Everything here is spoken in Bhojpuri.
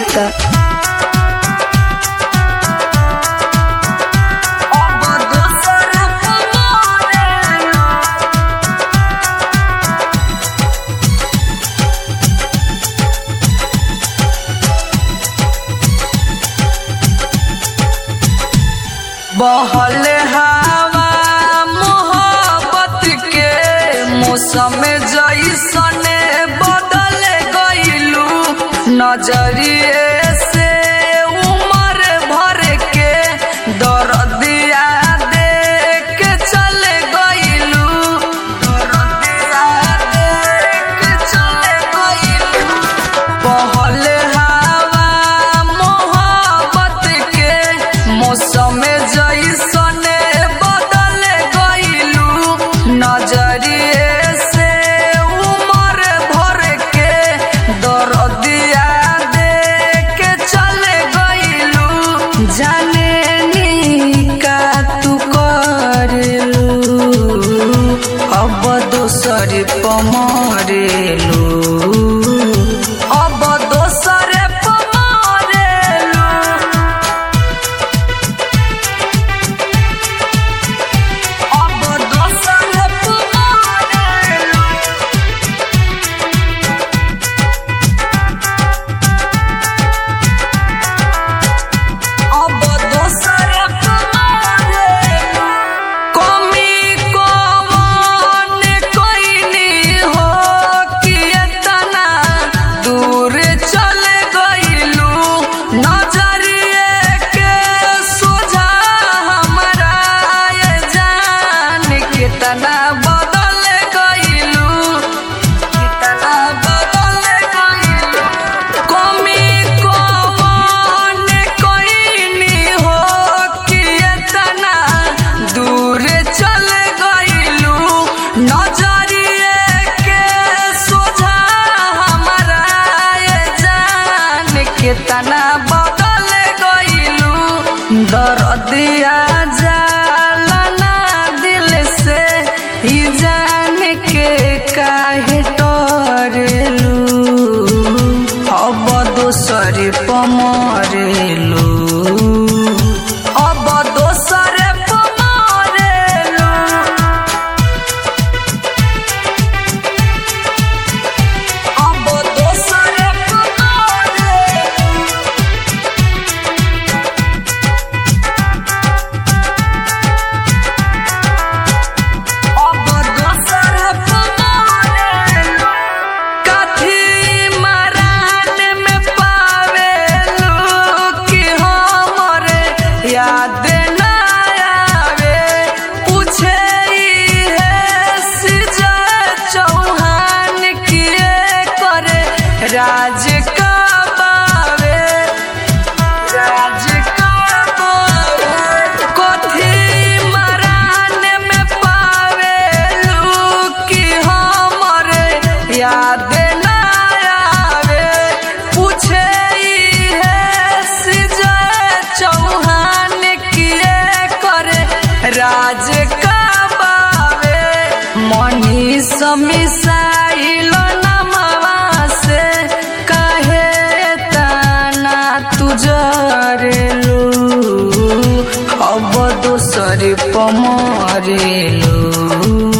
देता अब दोसर पमारेलू बहल हवा मोहब्बत के मौसम जैसने बदल गईलू नजरिए से उमर भर के दर्दिया देख के चल गईलू दर्दिया देख के चल गईलू बहल हवा मोहब्बत के मौसम जैसने बदल गईलू नजरिए से उमर भर के दर्दिया देख के चल गईलू जाने नी का तू करेलू अब दोसर पमरेलू अब दोसर पमरेलू अब दोसर पमरेलू अब दोसर पमारेलू कमी कवन कइनी हो कि एतना दूर चल गइलू नजरिए के सोझा हमरा ये जान कितना बदल गइलू कितना बदल गइलू कमी कवन कइनी हो कि एतना दूर चल गइलू नजरिए के सोझा हमरा ये जान कितना बदल गइलू दर्दिया जाला ना दिल से ही जान के काहे डरेलू अब दोसर पमरेलू अब दोसर पमरेलू अब दोसर पमरेलू अब दोसर पमरेलू कथी मरान में पावेलू कि हमरे याद ना आवे पूछे है सिजा चौहान किए करे राज का बावे राज का बावे कथी मरान में पावेलू कि हमरे याद ना आवे पूछे है सिजा चौहान किए करे राज का बावे मनी समिसाइल नमवा से काहे ताना तुजरेलू अब दोसर पमरेलू